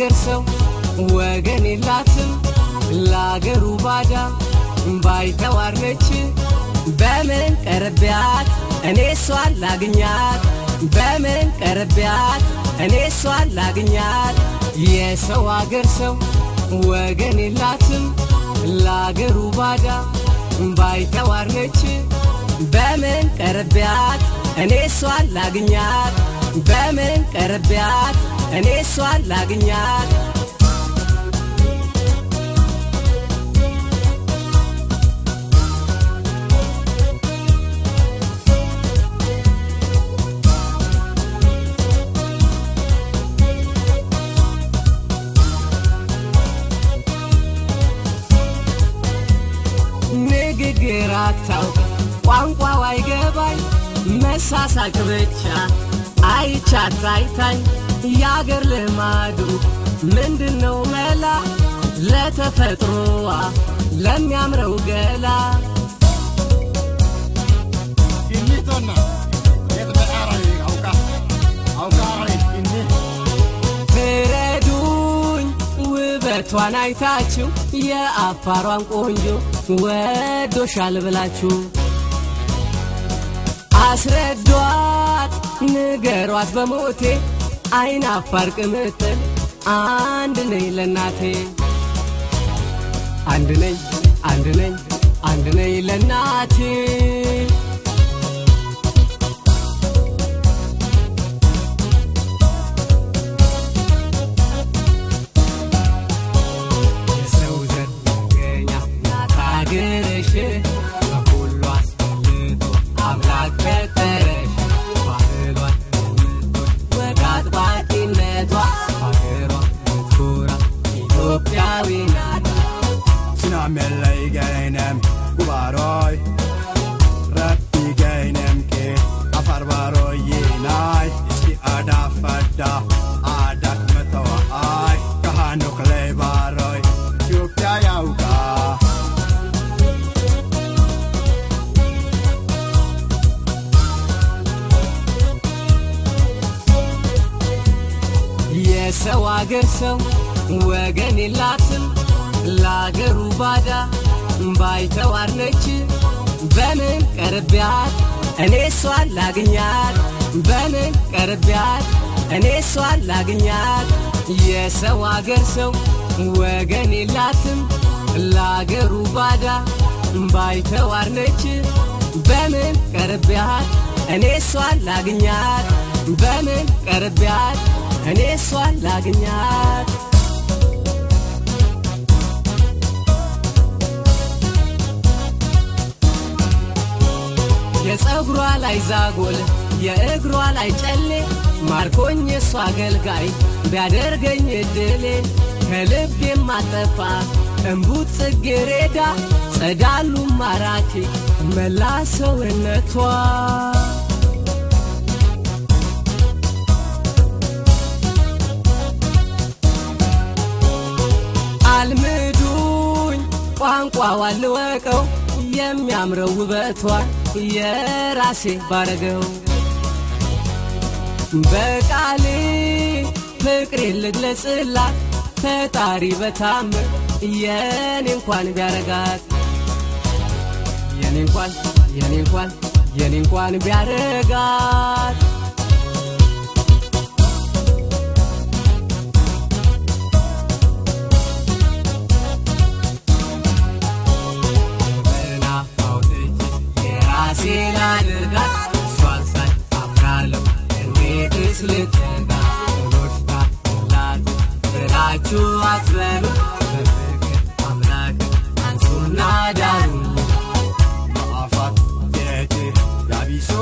አገር ሰው ወገን የላትም ለአገሩ ባዳ ባይተዋር ነች በምን ቀረቢያት እኔ እሷን ላግኛት በምን ቀረቢያት እኔ እሷን ላግኛት የሰው አገር ሰው ወገን የላትም ለአገሩ ባዳ ባይተዋር ነች በምን ቀረቢያት እኔ እሷን ላግኛት በምን ቀረቢያት እኔ እሷን ላግኛት ንግግር አታውቅ ቋንቋው አይገባኝ መሳሳቅ ብቻ አይቻት አይታኝ የአገር ልማዱ ምንድነው መላ ለተፈጥሮዋ ለሚያምረው ገላ Inni tonna. Eta me arai auka. Auka arai inni. ፍረዱኝ ውበቷን አይታችሁ የአፋሯን ቆንጆ ወዶሻል ብላችሁ አስረዷት ንገሯት በሞቴ አይን አፋር ቅምጥል አንድ ነኝ ለናቴ አንድ ነኝ አንድ ነኝ አንድ ነኝ ለናቴ የሰው ዘር መገኛ ናት አገርሽ በሁሉ አስፈልጦ አምላክ ፈጠረሽ ባህሏን የምትወድ ወግ አጥባቂነቷ ሀገሯ የምትኮራ ኢትዮጵያዊ ናት Sinamellai gainem gubaroi. Rabbi gainem ke afar baroi yinai. Iski ada fadda adat matawa ai. Kahanuk lei baroi. Ethiopia yauka. የሰው አገር ሰው ወገን የላትም ለአገሩ ባዳ ባይተዋር ነች በምን ቀርቢያት እኔ እሷን ላግኛት በምን ቀርቢያት እኔ እሷን ላግኛት የሰው አገር ሰው ወገን የላትም ለአገሩ ባዳ ባይተዋር ነች በምን ቀርቢያት እኔ እሷን ላግኛት በምን ቀርቢያት እኔ እሷን ላግኛት የፀጉሯ ላይ ዛጎል የእግሯ ላይ ጨሌ ማርኮኝ የእሷ አገልጋይ ቢያደርገኝ እድሌ ከልብ የማጠፋ እምቡጥ ጽጌሬዳ ጸዳሉ ማራኪ መላ ሰውነቷ አልምዱኝ ቋንቋዋን ልወቀው የሚያምረው ውበቷን የራሴ ባረገው በቃሌ ፍቅሬ ልግለጽላት ፈጣሪ በታምር የኔ እንኳን ቢያረጋት የኔ እንኳን የኔ እንኳን የኔ እንኳን ቢያረጋት በናፋው እጅ የራሴ ላድርጋት እሷን ሳይ አፍራለሁ እንዴትስ ልትጋ ሎሽታ ላት ብላችሁ አትበሉ በፍቅር አምላክ አንሱና ዳሩ Maafat jeeti yabiso.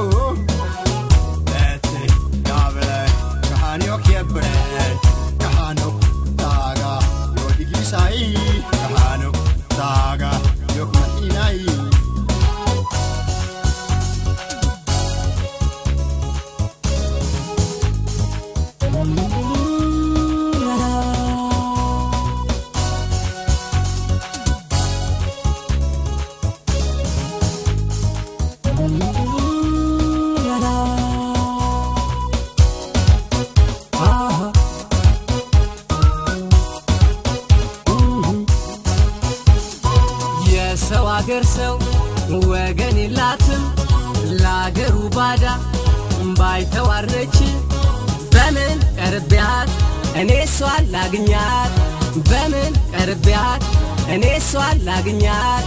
Bete yabele. Kahanok yebre. Kahanok taga. Yodiglisai. Kahanok taga. Yokma inai. የሰው አገር ሰው ወገን የላትም ለአገሩ ባዳ ባይተዋረች በምን ቀርቢያት እኔ እሷን ላግኛት በምን ቀርቢያት እኔ እሷን ላግኛት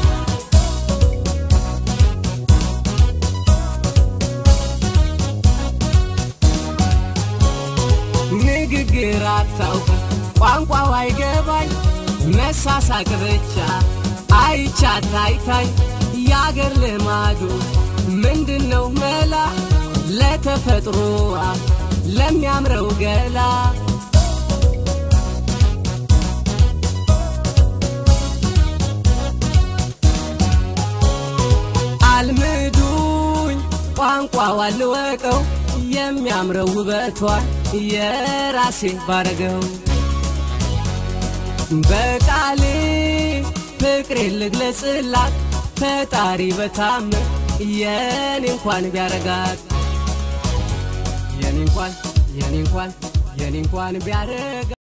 ንግግር አታውቅ ቋንቋው አይገባኝ መሳሳቅ ብቻ አይቻት አይታኝ የአገር ልማዱ ምንድነው መላ ለተፈጥሮዋ ለሚያምረው ገላ አልምዱኝ ቋንቋዋ ልወቀው የሚያምረው ውበቷ የራሴ ባረገው በቃሌ ፍቅሬ ልግለጽላት ፈጣሪ በታምር የኔ እንኳን ቢያረጋት የኔ እንኳን የኔ እንኳን የኔ እንኳን ቢያረጋ